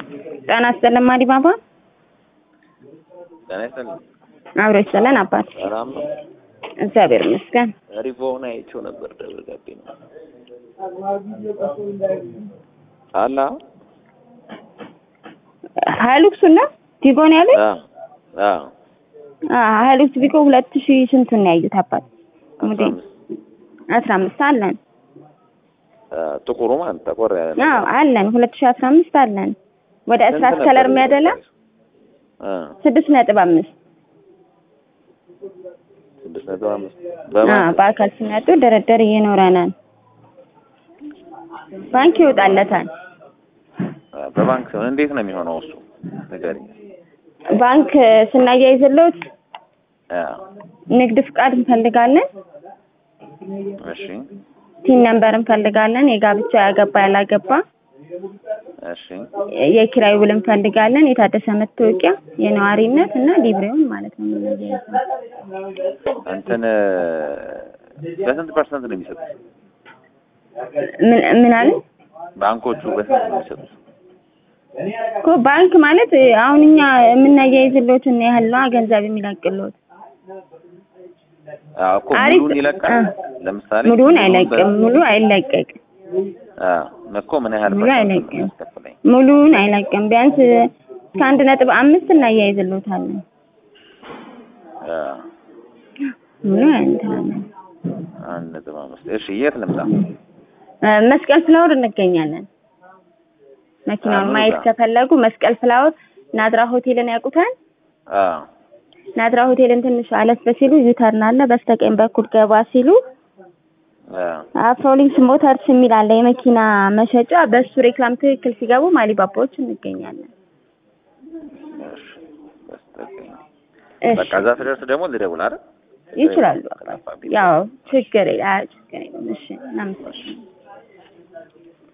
ጤና ይስጥልን ማዲባባ። ጤና ይስጥልኝ። አብሮ ይስጥልን አባት። ሰላም ነው? እግዚአብሔር ይመስገን። ሪቮውን አይቼው ነበር ደብረ ገቢ ነው አላ ሀይሉክሱን ነው ቲጎን ያሉት? አ አ አዎ ሀይሉክስ ቢኮ ሁለት ሺህ ስንቱን ነው ያዩት አባት? አስራ አምስት አስራ አምስት አለን። አ ጥቁሩ ማለት ጠቆር ያለ አዎ አለን። ሁለት ሺህ አስራ አምስት አለን። ወደ እስራት ከለር የሚያደላ አ ስድስት ነጥብ አምስት ስድስት ነጥብ አምስት አዎ በባንክ በአካል ሲመጡ ድርድር ይኖረናል። ባንክ ይወጣለታል። አ በባንክ ሲሆን እንዴት ነው የሚሆነው እሱ ንገሪኝ። ባንክ ስናያይዝሎት አ ንግድ ፍቃድ እንፈልጋለን። እሺ ቲን ነምበር እንፈልጋለን። የጋብቻ ያገባ ያላገባ፣ እሺ የኪራይ ውል እንፈልጋለን። የታደሰ መታወቂያ፣ የነዋሪነት እና ሊብሬውን ማለት ነው የምናያይዘው። እንትን በስንት ፐርሰንት ነው የሚሰጡት? ምን ምን አለ ባንኮቹ በስንት ነው የሚሰጡት? እኮ ባንክ ማለት አሁን እኛ የምናያይዝሎትን ያህል ነው ገንዘብ የሚለቅሎት። አዎ እኮ አሪፍ ሙሉን ይለቃል። አ ለምሳሌ ሙሉውን ሙሉን አይለቅም። ሙሉ አይለቀቅም። አ እኮ ምን ያህል ሙሉ ፐርሰንት ነው አይለቅም። የሚያስከፍለኝ? ሙሉውን አይለቅም። ቢያንስ እስከ አንድ ነጥብ አምስት እናያይዝሎታለን። አ ሙሉ እንትናለን። አንድ ነጥብ አምስት እሺ የት ልምጣ? እ መስቀል ፍላወር እንገኛለን። መኪናውን ምኑ ማየት ጋር? ከፈለጉ መስቀል ፍላወር ናዝራ ሆቴልን ያውቁታል? አ ናዝራ ሆቴልን ትንሽ አለፍ ሲሉ ዩተርን አለ። በስተቀኝ በኩል ገባ ሲሉ አ አፍሮሊንክስ ሞተርስ የሚል አለ የመኪና መሸጫ። በሱ ሬክላም ትክክል ሲገቡ ማሊባባዎች እንገኛለን። እሺ በስተቀኝ እሺ በቃ እዛ ስደርስ ደግሞ ልደውል አይደል? ይችላሉ። ከጠፋብኝ። ያው ችግር የለ- አይ ችግር የለም። እሺ እናመሰግናለን።